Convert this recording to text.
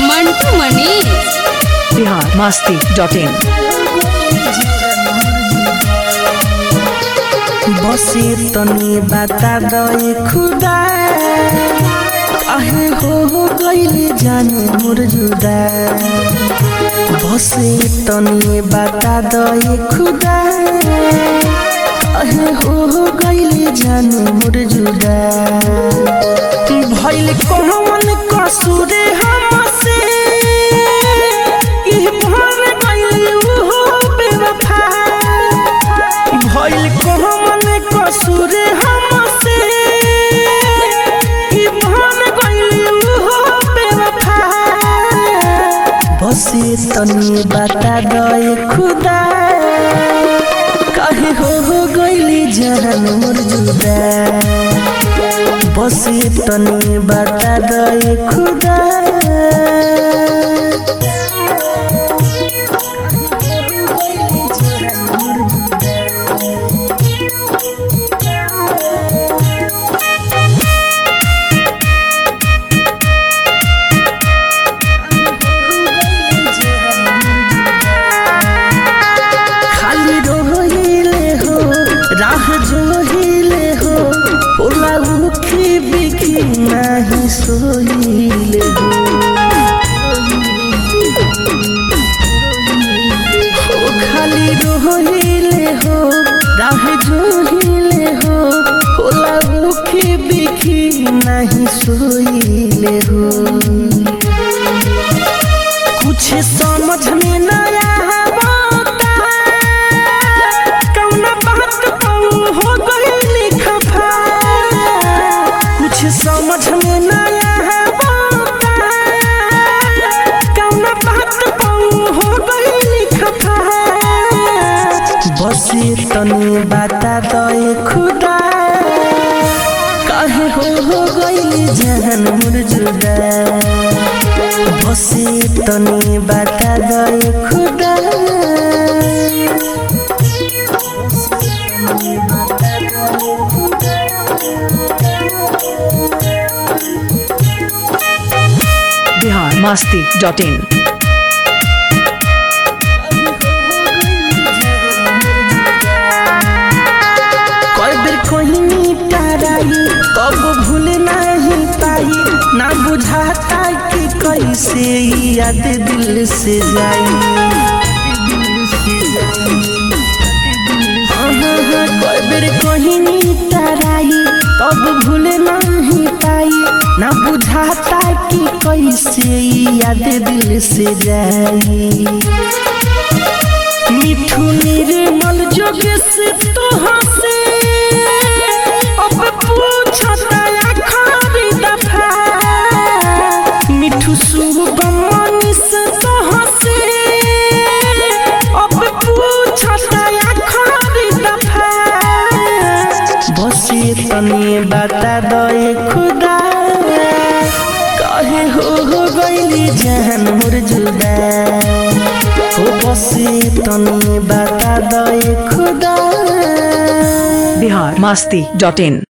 Mantu Manish Bihar Masti dot in बसे तनी बता दे खुदा आहे हो हो गईले जाने मोर जुदा बसे तनी बता दे खुदा आहे हो हो गईले जाने मोर जुदा भइल कौन कसूरे हमसे कि भर गईले हो बेवफा भइल कहमन कसूर हमसे कि भन गइल हो बेवफा बसे तनी बता दे खुदा कहे हो हो गइली जान मोर जुदा बसे तनी बता दे खुदा खाली रोहिले हो राह जोहिले हो होला उखी बिखी नाही सोहिले हो हो खाली रोहिले हो राह जोहिले हो होला उखी बिखी नाही सोहिले हो कुछ समझ में न आवता कौन बात कहूं हो गई खफा कुछ समझ में न आवता कौन बात कहूं हो गई खफा बसे तनी बता दे खुदा काहे हो हो गई जहन मोर जुदा बसे तनी बता दे खुदा बिहार मस्ती डॉट इन कई बेर कहीं टराई कब भूल नहीं पाई ना बुझाता कि कैसे ई याद दिल से जाई हाँ, हाँ, हाँ, कई बेर कहीं टराई कब भूल नहीं पाई ना बुझाता कि कैसे ई याद दिल से जाई मिठू निर्मल जोग से तो हंसे अब पूछता आखिरी दफा मिठू शुभम से तो हंसे अब पूछता आखिरी दफा बसे तनी बता दे खुदा कहे हो हो गईली जान मोर जुदा हो बसे तनी बता दे खुदा बिहार मस्ती डॉट इन